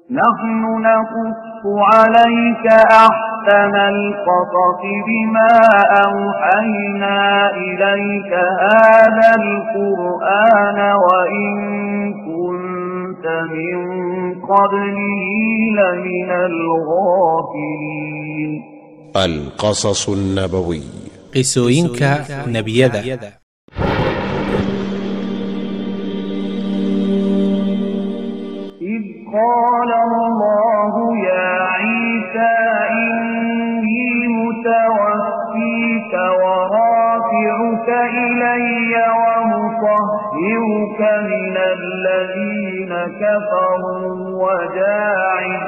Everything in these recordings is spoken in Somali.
نحن نقص عليك أحسن القصص بما أوحينا إليك هذا القرآن وإن كنت من قبله لمن الغافلين القصص النبوي qisooyinka nebiyada إذ قال الله يا عيسى إني متوفيك ورافعك إلي ومطهرك من الذين كفروا وجاعل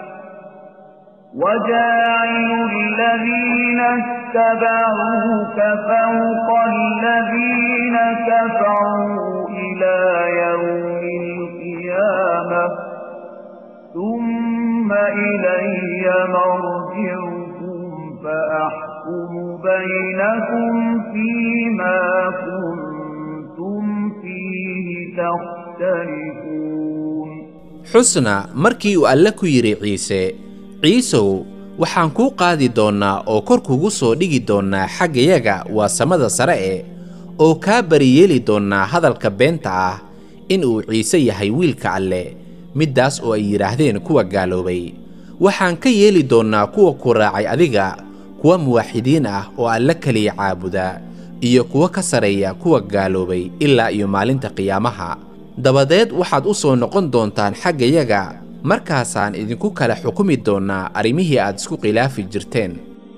وجاعل الذين اتبعوك فوق الذين كفروا إلى يوم القيامة ثم إلي مرجعكم فأحكم بينكم فيما كنتم فيه تختلفون xusna markii uu alle ku yidhi ciise ciisow waxaan kuu qaadi doonnaa oo kor kugu soo dhigi doonnaa xaggayaga waa samada sare e oo kaa bariyeeli doonnaa hadalka beenta ah in uu ciise yahay wiilka alle middaas oo ay yidhaahdeen kuwa gaaloobay waxaan ka yeeli doonnaa kuwa ku raacay adiga kuwa muwaaxidiin ah oo alle keliya caabuda iyo kuwa ka sarreeya kuwa gaaloobay ilaa iyo maalinta qiyaamaha dabadeed waxaad u soo noqon doontaan xaggayaga markaasaan idinku kala xukumi doonnaa arrimihii aad isku khilaafi jirteen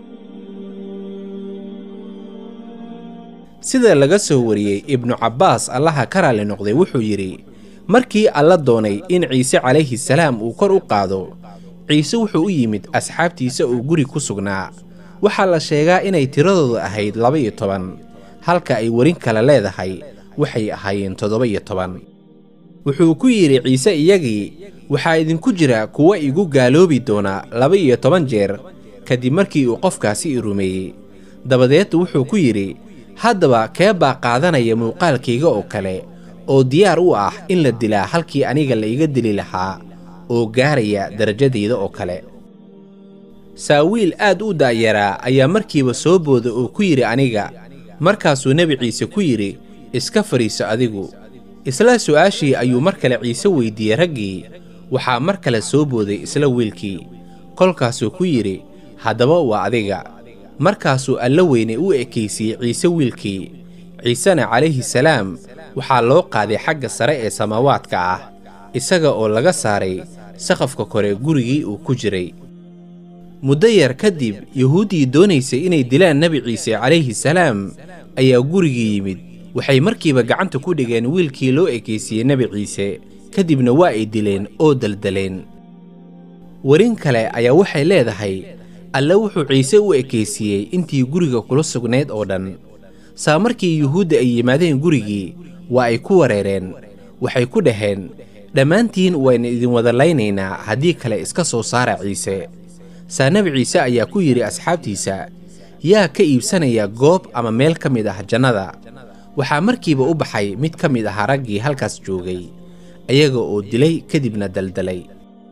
sida laga soo wariyey ibnu cabbaas allaha ka raalli noqday wuxuu yidhi markii alla doonay in ciise calayhi salaam uu kor u qaado ciise wuxuu u yimid asxaabtiisa oo guri ku sugnaa waxaa la sheegaa inay tiradooda ahayd laba-iyo toban halka ay werin kale leedahay waxay ahaayeen toddoba-iyo toban wuxuu ku yidhi ciise iyagii waxaa idinku jira kuwa igu gaaloobi doona laba-iyo toban jeer kadib markii uu qofkaasi i rumeeyey dabadeed wuxuu ku yidhi haddaba kee baa qaadanaya muuqaalkayga oo kale oo diyaar u ah in la dilaa halkii aniga la iga dili lahaa oo gaaraya darajadayda oo kale saawiil aad u da'yaraa ayaa markiiba soo booda oo ku yidhi aniga markaasuu nebi ciise ku yidhi iska fadhiiso adigu isla su'aashii ayuu mar kale ciise weyddiiyey raggii waxaa mar kale soo booday isla wiilkii kolkaasuu ku yidhi haddaba waa adiga markaasuu alla weyne u ekaysiiyey ciise wiilkii ciisena calayhi salaam waxaa loo qaaday xagga sare ee samaawaadka ah isaga oo laga saaray saqafka kore gurigii uu ku jiray muddo yar kadib yuhuuddii doonaysay inay dilaan nebi ciise calayhi salaam ayaa gurigii yimid waxay markiiba gacanta ku dhigeen wiilkii loo ekaysiiyey nebi ciise kadibna waa ay dileen oo daldaleen werin kale ayaa waxay leedahay alle wuxuu ciise u ekaysiiyey intii guriga kula sugnayd oo dhan saa markii yuhuudda ay yimaadeen gurigii waa ay ku wareereen waxay ku dhaheen dhammaantiin waynu idin wada laynaynaa haddii kale iska soo saara ciise saa nebi ciise ayaa ku yidhi asxaabtiisa yaa ka iibsanaya goob ama meel ka mid ah jannada waxaa markiiba u baxay mid ka mid ahaa raggii halkaas joogay ayaga oo dilay kadibna daldalay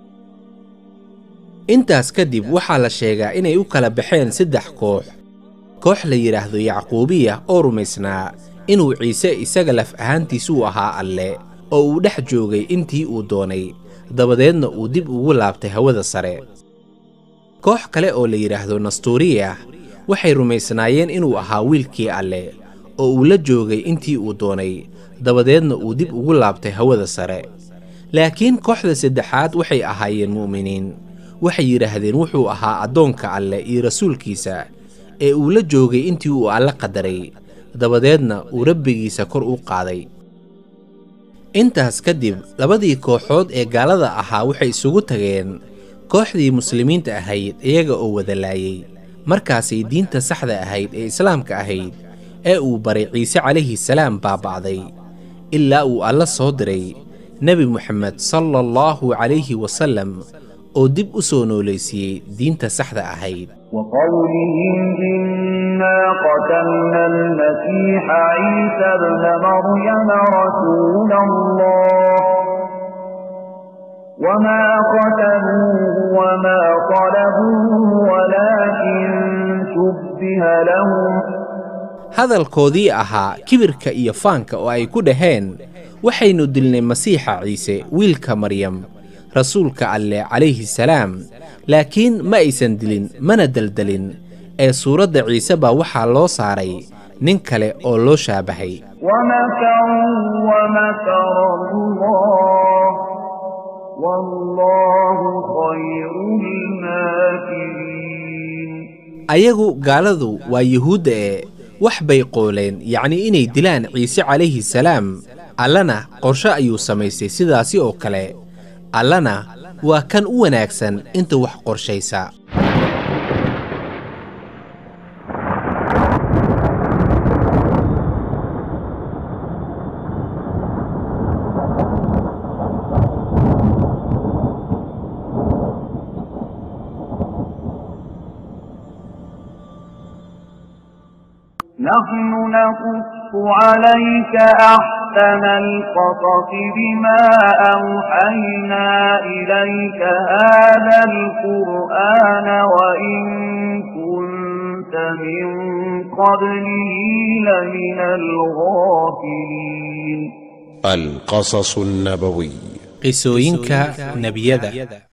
intaas kadib waxaa la sheegaa inay u kala baxeen saddex koox koox la yidhaahdo yacquubiya oo rumaysnaa inuu ciise isaga laf ahaantiisuu ahaa alle oo uu dhex joogay intii uu doonay dabadeedna uu dib ugu laabtay hawada sare koox kale oo la yidhaahdo nastuuriya waxay rumaysnaayeen inuu ahaa wiilkii alle oo uu la joogay intii uu doonay dabadeedna uu dib ugu laabtay hawada sare laakiin kooxda saddexaad waxay ahaayeen mu'miniin waxay yidhaahdeen wuxuu ahaa addoonka alleh iyo rasuulkiisa ee uu la joogay intii uu alle qadaray dabadeedna uu rabbigiisa kor u qaaday intaas kadib labadii kooxood ee gaalada ahaa waxay isugu tageen kooxdii muslimiinta ahayd iyaga oo wada laayey markaasay diinta saxda ahayd ee islaamka ahayd ee uu baray ciise calayhi salaam baaba'day ilaa uu alla soo diray nebi moxamed sala allahu calayhi wasallam oo dib u soo noolaysiiyey diinta saxda ahayd وقولهم إنا قتلنا المسيح عيسى ابن مريم رسول الله وما قتلوه وما طلبوه ولكن شبه لهم hadalkoodii ahaa kibirka iyo faanka oo ay ku dhaheen waxaynu dilnay masiixa ciise wiilka maryam rasuulka alleh calayhi salaam laakiin ma aysan dilin mana deldelin ee suuradda ciise baa waxaa loo saaray nin kale oo loo shaabahay ومكروا ومكر الله والله خير الماكرين ayagu gaaladu waa yuhuudda ee wax bay qooleen yacnii inay dilaan ciise calayhi salaam allana qorshe ayuu samaystay sidaasi oo kale allana waa kan u wanaagsan inta wax qorshaysa نحن نقص عليك أحسن القصص بما أوحينا إليك هذا القرآن وإن كنت من قبله لمن الغافلين القصص النبوي qisooyinka nebiyada